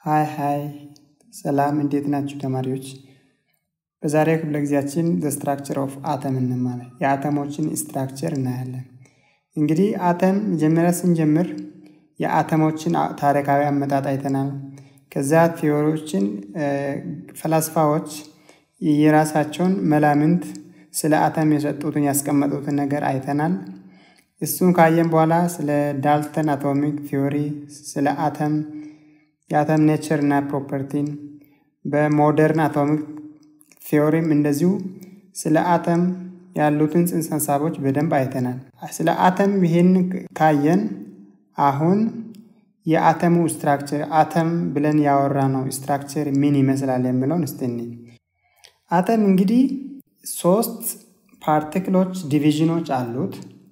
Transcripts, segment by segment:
ሃይ ሃይ ሰላም እንዴት ናችሁ ተማሪዎች? በዛሬው ክፍለ ጊዜያችን ዘ ስትራክቸር ኦፍ አተም እንማለን። የአተሞችን ስትራክቸር እናያለን። እንግዲህ አተም መጀመሪያ ስንጀምር የአተሞችን ታሪካዊ አመጣጥ አይተናል። ከዚያ ቲዎሪዎችን ፈላስፋዎች የራሳቸውን መላምንት ስለ አተም የሰጡትን ያስቀመጡትን ነገር አይተናል። እሱን ካየን በኋላ ስለ ዳልተን አቶሚክ ቲዎሪ፣ ስለ አተም የአተም ኔቸር እና ፕሮፐርቲን በሞደርን አቶሚክ ቲዎሪም እንደዚሁ ስለ አተም ያሉትን ጽንሰ ሀሳቦች በደንብ አይተናል። ስለ አተም ይህን ካየን አሁን የአተሙ ስትራክቸር አተም ብለን ያወራ ነው ስትራክቸር ምን ይመስላል የሚለውን እስቲኒ አተም እንግዲህ ሶስት ፓርቲክሎች ዲቪዥኖች አሉት።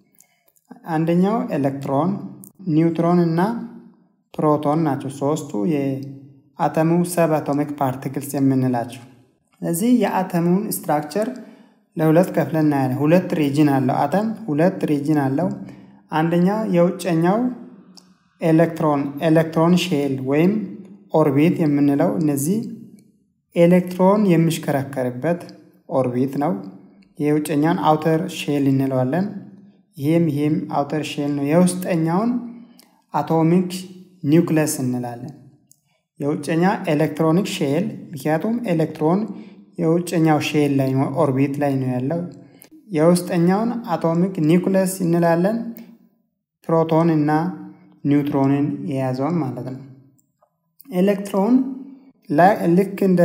አንደኛው ኤሌክትሮን፣ ኒውትሮን እና ፕሮቶን ናቸው። ሶስቱ የአተሙ ሰብ አቶሚክ ፓርቲክልስ የምንላቸው። ስለዚህ የአተሙን ስትራክቸር ለሁለት ከፍለን እናያለን። ሁለት ሪጅን አለው አተም ሁለት ሪጅን አለው። አንደኛው የውጨኛው ኤሌክትሮን ኤሌክትሮን ሼል ወይም ኦርቢት የምንለው እነዚህ ኤሌክትሮን የሚሽከረከርበት ኦርቢት ነው። የውጨኛውን አውተር ሼል እንለዋለን። ይህም ይህም አውተር ሼል ነው። የውስጠኛውን አቶሚክ ኒውክለስ እንላለን። የውጨኛ ኤሌክትሮኒክ ሼል ምክንያቱም ኤሌክትሮን የውጨኛው ሼል ላይ ኦርቢት ላይ ነው ያለው። የውስጠኛውን አቶሚክ ኒውክለስ እንላለን። ፕሮቶን እና ኒውትሮንን የያዘውን ማለት ነው። ኤሌክትሮን ልክ እንደ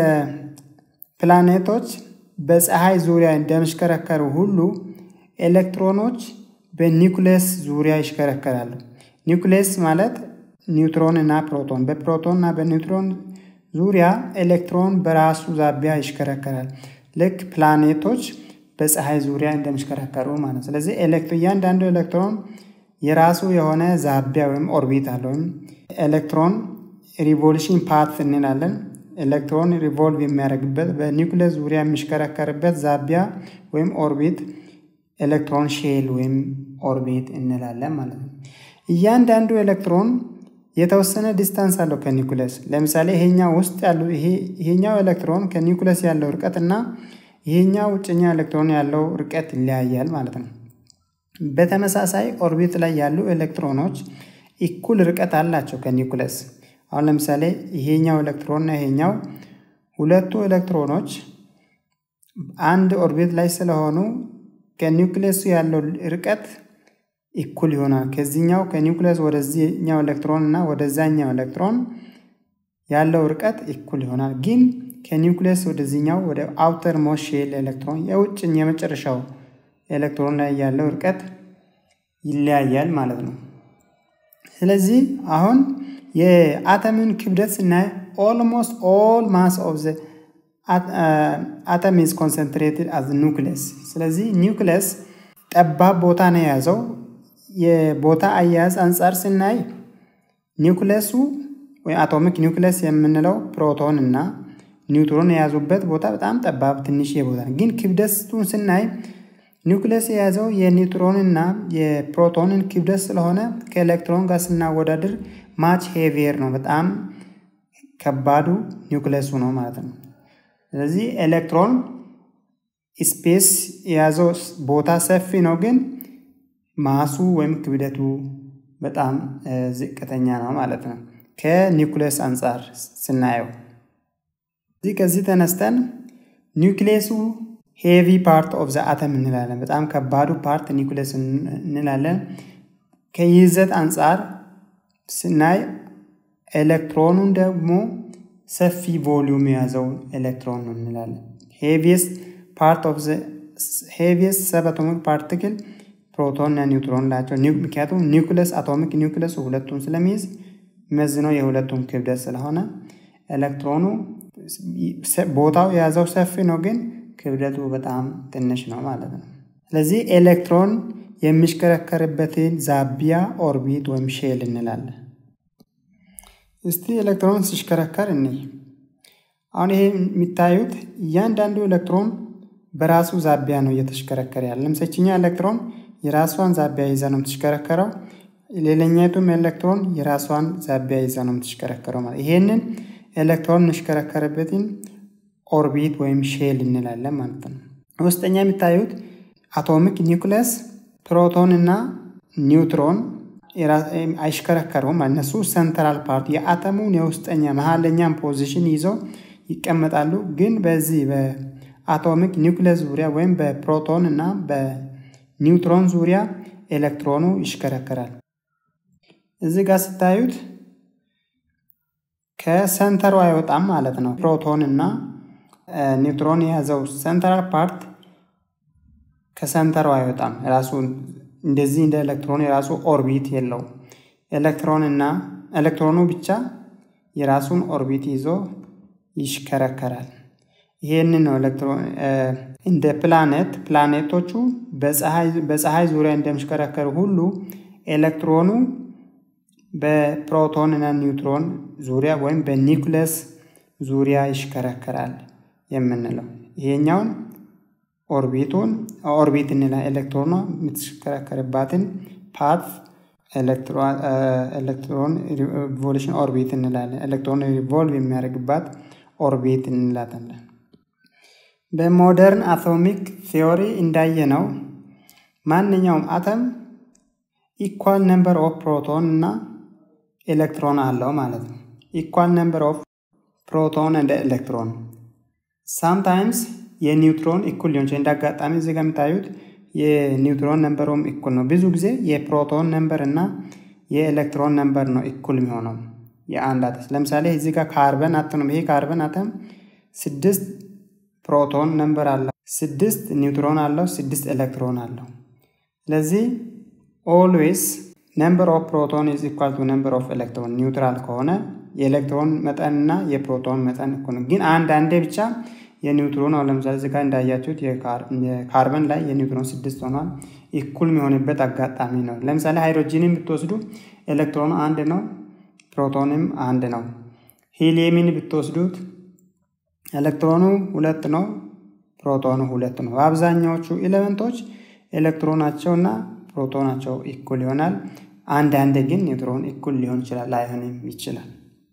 ፕላኔቶች በፀሐይ ዙሪያ እንደሚሽከረከሩ ሁሉ ኤሌክትሮኖች በኒውክሌስ ዙሪያ ይሽከረከራሉ። ኒውክሌስ ማለት ኒውትሮን እና ፕሮቶን፣ በፕሮቶን እና በኒውትሮን ዙሪያ ኤሌክትሮን በራሱ ዛቢያ ይሽከረከራል። ልክ ፕላኔቶች በፀሐይ ዙሪያ እንደሚሽከረከሩ ማለት። ስለዚህ እያንዳንዱ ኤሌክትሮን የራሱ የሆነ ዛቢያ ወይም ኦርቢት አለ። ወይም ኤሌክትሮን ሪቮሉሽን ፓት እንላለን። ኤሌክትሮን ሪቮልቭ የሚያደርግበት በኒውክሌስ ዙሪያ የሚሽከረከርበት ዛቢያ ወይም ኦርቢት ኤሌክትሮን ሼል ወይም ኦርቢት እንላለን ማለት ነው። እያንዳንዱ ኤሌክትሮን የተወሰነ ዲስታንስ አለው ከኒውክለስ። ለምሳሌ ይሄኛው ውስጥ ያሉ ይሄኛው ኤሌክትሮን ከኒውክለስ ያለው ርቀት እና ይሄኛው ውጭኛ ኤሌክትሮን ያለው ርቀት ይለያያል ማለት ነው። በተመሳሳይ ኦርቢት ላይ ያሉ ኤሌክትሮኖች እኩል ርቀት አላቸው ከኒውክለስ። አሁን ለምሳሌ ይሄኛው ኤሌክትሮን እና ይሄኛው ሁለቱ ኤሌክትሮኖች አንድ ኦርቢት ላይ ስለሆኑ ከኒውክሌሱ ያለው ርቀት እኩል ይሆናል። ከዚህኛው ከኒውክሌስ ወደዚህኛው ኤሌክትሮን እና ወደዛኛው ኤሌክትሮን ያለው ርቀት እኩል ይሆናል። ግን ከኒውክሌስ ወደዚህኛው ወደ አውተር ሞስት ሼል ኤሌክትሮን የውጭን የመጨረሻው ኤሌክትሮን ላይ ያለው ርቀት ይለያያል ማለት ነው። ስለዚህ አሁን የአተምን ክብደት ስናይ ኦልሞስት ኦል ማስ ኦፍ ዘ አተም ኢዝ ኮንሰንትሬትድ አዝ ኒውክሌስ። ስለዚህ ኒውክሌስ ጠባብ ቦታ ነው የያዘው። የቦታ አያያዝ አንጻር ስናይ ኒውክሌሱ ወይ አቶሚክ ኒውክሌስ የምንለው ፕሮቶን እና ኒውትሮን የያዙበት ቦታ በጣም ጠባብ ትንሽ ቦታ ነው። ግን ክብደቱን ስናይ ኒውክሌስ የያዘው የኒውትሮንና የፕሮቶንን ክብደት ስለሆነ ከኤሌክትሮን ጋር ስናወዳድር ማች ሄቪየር ነው። በጣም ከባዱ ኒውክሌሱ ነው ማለት ነው። ስለዚህ ኤሌክትሮን ስፔስ የያዘው ቦታ ሰፊ ነው፣ ግን ማሱ ወይም ክብደቱ በጣም ዝቅተኛ ነው ማለት ነው ከኒውክሌስ አንጻር ስናየው። እዚህ ከዚህ ተነስተን ኒውክሌሱ ሄቪ ፓርት ኦፍ ዘ አተም እንላለን። በጣም ከባዱ ፓርት ኒውክሌስ እንላለን። ከይዘት አንጻር ስናይ ኤሌክትሮኑን ደግሞ ሰፊ ቮሊዩም የያዘው ኤሌክትሮን ነው እንላለን። ሄቪየስት ፓርት ኦፍ ዘ ሄቪየስት ሰብ አቶሚክ ፓርቲክል ፕሮቶን እና ኒውትሮን ናቸው። ምክንያቱም ኒውክለስ አቶሚክ ኒውክለሱ ሁለቱን ስለሚይዝ የሚመዝነው የሁለቱም ክብደት ስለሆነ ኤሌክትሮኑ ቦታው የያዘው ሰፊ ነው፣ ግን ክብደቱ በጣም ትንሽ ነው ማለት ነው። ስለዚህ ኤሌክትሮን የሚሽከረከርበትን ዛቢያ ኦርቢት ወይም ሼል እንላለን። እስቲ ኤሌክትሮን ሲሽከረከር እኔ አሁን ይሄ የሚታዩት እያንዳንዱ ኤሌክትሮን በራሱ ዛቢያ ነው እየተሽከረከረ ያለ። ለምሳችኛ ኤሌክትሮን የራሷን ዛቢያ ይዛ ነው የምትሽከረከረው። ሌላኛቱም ኤሌክትሮን የራሷን ዛቢያ ይዛ ነው የምትሽከረከረው ማለት ይሄንን ኤሌክትሮን የሚሽከረከርበትን ኦርቢት ወይም ሼል እንላለን ማለት ነው። ውስጠኛ የሚታዩት አቶሚክ ኒውክለስ፣ ፕሮቶን እና ኒውትሮን አይሽከረከሩም። እነሱ ሰንትራል ፓርት የአተሙን የውስጠኛ መሀለኛን ፖዚሽን ይዘው ይቀመጣሉ። ግን በዚህ በአቶሚክ ኒውክለስ ዙሪያ ወይም በፕሮቶን እና በኒውትሮን ዙሪያ ኤሌክትሮኑ ይሽከረከራል። እዚህ ጋር ስታዩት ከሰንተሩ አይወጣም ማለት ነው። ፕሮቶን እና ኒውትሮን የያዘው ሰንትራል ፓርት ከሰንተሩ አይወጣም። ራሱ እንደዚህ እንደ ኤሌክትሮን የራሱ ኦርቢት የለው። ኤሌክትሮን እና ኤሌክትሮኑ ብቻ የራሱን ኦርቢት ይዞ ይሽከረከራል። ይሄንን ነው ኤሌክትሮን እንደ ፕላኔት ፕላኔቶቹ በፀሐይ ዙሪያ እንደሚሽከረከሩ ሁሉ ኤሌክትሮኑ በፕሮቶን እና ኒውትሮን ዙሪያ ወይም በኒውክለስ ዙሪያ ይሽከረከራል የምንለው ይሄኛውን ኦርቢቱን ኦርቢት እንላ ኤሌክትሮኗ የምትሽከረከርባትን ፓት ኤሌክትሮን ሪቮሉሽን ኦርቢት እንላለን። ኤሌክትሮን ሪቮልቭ የሚያደርግባት ኦርቢት እንላታለን። በሞደርን አቶሚክ ቲዮሪ እንዳየ ነው ማንኛውም አተም ኢኳል ነምበር ኦፍ ፕሮቶን እና ኤሌክትሮን አለው ማለት ነው። ኢኳል ነምበር ኦፍ ፕሮቶን እንደ ኤሌክትሮን ሳምታይምስ የኒውትሮን እኩል ሊሆን ይችላል። እንዳጋጣሚ እዚህ ጋር የምታዩት የኒውትሮን ነምበሩም እኩል ነው። ብዙ ጊዜ የፕሮቶን ነምበር እና የኤሌክትሮን ነምበር ነው እኩል የሚሆነው የአንድ አተም። ለምሳሌ እዚህ ጋር ካርበን አተም ይሄ ካርበን አተም ስድስት ፕሮቶን ነምበር አለው፣ ስድስት ኒውትሮን አለው፣ ስድስት ኤሌክትሮን አለው። ስለዚህ ኦልዌይስ ነምበር ኦፍ ፕሮቶን ኢዝ ኢኳል ቱ ነምበር ኦፍ ኤሌክትሮን ኒውትራል ከሆነ የኤሌክትሮን መጠን እና የፕሮቶን መጠን እኩል ነው። ግን አንዳንዴ ብቻ የኒውትሮን አሁን ለምሳሌ እዚህ ጋር እንዳያችሁት የካርበን ላይ የኒውትሮን ስድስት ሆኗል እኩል የሚሆንበት አጋጣሚ ነው። ለምሳሌ ሃይድሮጂንን ብትወስዱ ኤሌክትሮኑ አንድ ነው፣ ፕሮቶንም አንድ ነው። ሂሊየምን ብትወስዱት ኤሌክትሮኑ ሁለት ነው፣ ፕሮቶኑ ሁለት ነው። በአብዛኛዎቹ ኤሌመንቶች ኤሌክትሮናቸው እና ፕሮቶናቸው እኩል ይሆናል። አንዳንድ ግን ኒውትሮን እኩል ሊሆን ይችላል፣ ላይሆንም ይችላል።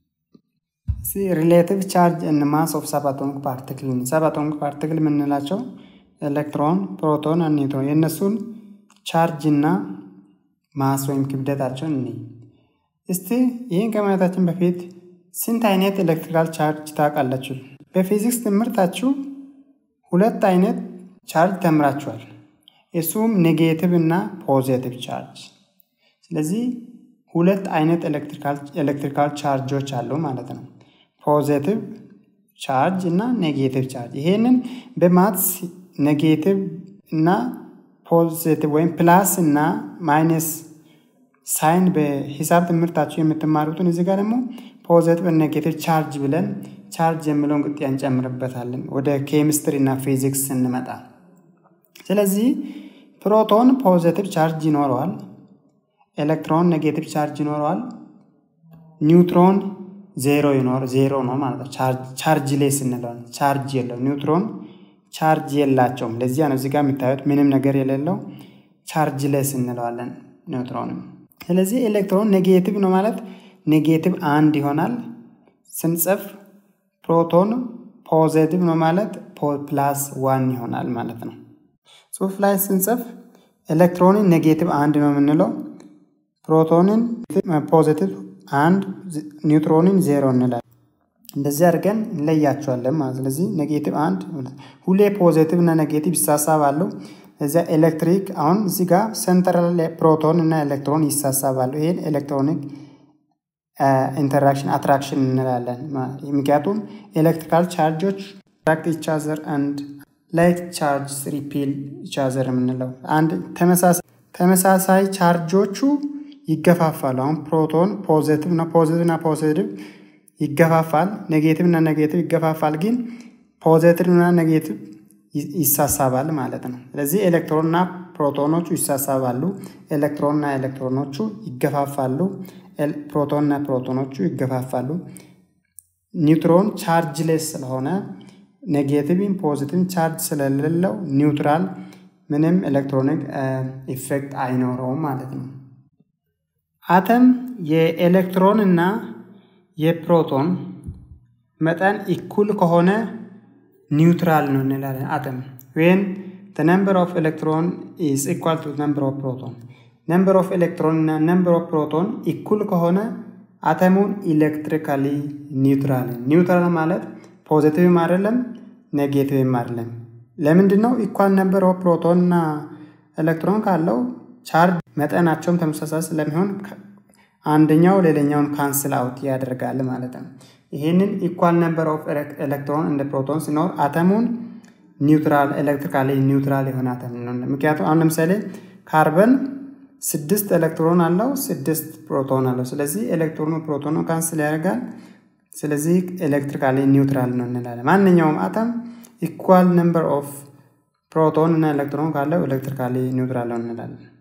ሪሌቲቭ ቻርጅ እና ማስ ኦፍ ሰባቶኒክ ፓርቲክል ሰባቶኒክ ፓርቲክል የምንላቸው ኤሌክትሮን፣ ፕሮቶን፣ ኒውትሮን የእነሱን ቻርጅ እና ማስ ወይም ክብደታቸውን እኒ እስቲ ይህን ከማየታችን በፊት ስንት አይነት ኤሌክትሪካል ቻርጅ ታውቃላችሁ? በፊዚክስ ትምህርታችሁ ሁለት አይነት ቻርጅ ተምራችኋል። እሱም ኔጌቲቭ እና ፖዚቲቭ ቻርጅ። ስለዚህ ሁለት አይነት ኤሌክትሪካል ቻርጆች አሉ ማለት ነው። ፖዚቲቭ ቻርጅ እና ኔጌቲቭ ቻርጅ። ይሄንን በማትስ ኔጌቲቭ እና ፖዚቲቭ ወይም ፕላስ እና ማይነስ ሳይን በሂሳብ ትምህርታችሁ የምትማሩትን እዚህ ጋር ደግሞ ፖዚቲቭ ኔጌቲቭ ቻርጅ ብለን ቻርጅ የሚለውን ቅጥያ እንጨምርበታለን ወደ ኬሚስትሪ እና ፊዚክስ ስንመጣ። ስለዚህ ፕሮቶን ፖዚቲቭ ቻርጅ ይኖረዋል። ኤሌክትሮን ኔጌቲቭ ቻርጅ ይኖረዋል። ኒውትሮን ዜሮ ይኖር ዜሮ ነው ማለት ነው። ቻርጅ ሌስ እንለዋለን። ቻርጅ የለው ኒውትሮን ቻርጅ የላቸውም። ለዚያ ነው እዚጋ የሚታዩት ምንም ነገር የሌለው ቻርጅ ሌስ እንለዋለን ኒውትሮንም። ስለዚህ ኤሌክትሮን ኔጌቲቭ ነው ማለት ኔጌቲቭ አንድ ይሆናል ስንጽፍ፣ ፕሮቶን ፖዚቲቭ ነው ማለት ፕላስ ዋን ይሆናል ማለት ነው። ጽሁፍ ላይ ስንጽፍ ኤሌክትሮንን ኔጌቲቭ አንድ ነው የምንለው ፕሮቶንን ፖዚቲቭ አንድ ኒውትሮንን ዜሮ እንላለን። እንደዚህ አድርገን እንለያቸዋለን ማለት ስለዚህ ኔጌቲቭ አንድ ሁሌ ፖዚቲቭ እና ኔጌቲቭ ይሳሳባሉ። እዚያ ኤሌክትሪክ አሁን እዚህ ጋር ሰንትራል ፕሮቶን እና ኤሌክትሮን ይሳሳባሉ። ይሄን ኤሌክትሮኒክ ኢንተራክሽን አትራክሽን እንላለን። ምክንያቱም ኤሌክትሪካል ቻርጆች አትራክት ኢች አዘር አንድ ላይክ ቻርጅ ሪፒል ኢች አዘር የምንለው አንድ ተመሳሳይ ቻርጆቹ ይገፋፋሉ። አሁን ፕሮቶን ፖዚቲቭ እና ፖዚቲቭ እና ፖዚቲቭ ይገፋፋል። ኔጌቲቭ እና ኔጌቲቭ ይገፋፋል። ግን ፖዚቲቭ እና ኔጌቲቭ ይሳሳባል ማለት ነው። ስለዚህ ኤሌክትሮን እና ፕሮቶኖቹ ይሳሳባሉ። ኤሌክትሮን እና ኤሌክትሮኖቹ ይገፋፋሉ። ፕሮቶን እና ፕሮቶኖቹ ይገፋፋሉ። ኒውትሮን ቻርጅ ሌስ ስለሆነ ኔጌቲቭን ፖዚቲቭ ቻርጅ ስለሌለው ኒውትራል ምንም ኤሌክትሮኒክ ኢፌክት አይኖረውም ማለት ነው። አተም የኤሌክትሮን እና የፕሮቶን መጠን ኢኩል ከሆነ ኒውትራል ነው እንላለን። አተም ዌን the number of electron is equal to number of proton number of electron እና number of proton ኢኩል ከሆነ አተሙን ኢሌክትሪካሊ ኒውትራል ኒውትራል ማለት ፖዚቲቭም አይደለም ኔጌቲቭም አይደለም። ለምንድን ነው? ኢኳል ነምበር ኦፍ ፕሮቶን እና ኤሌክትሮን ካለው ቻርጅ መጠናቸውም ተመሳሳይ ስለሚሆን አንደኛው ሌላኛውን ካንስል አውት ያደርጋል ማለት ነው። ይህንን ኢኳል ነምበር ኦፍ ኤሌክትሮን እንደ ፕሮቶን ሲኖር አተሙን ኒውትራል ኤሌክትሪካሊ ኒውትራል የሆነ አተም ነው። ምክንያቱም አሁን ለምሳሌ ካርበን ስድስት ኤሌክትሮን አለው፣ ስድስት ፕሮቶን አለው። ስለዚህ ኤሌክትሮኑ ፕሮቶኑ ካንስል ያደርጋል። ስለዚህ ኤሌክትሪካሊ ኒውትራል ነው እንላለን። ማንኛውም አተም ኢኳል ነምበር ኦፍ ፕሮቶን እና ኤሌክትሮን ካለው ኤሌክትሪካሊ ኒውትራል ነው እንላለን።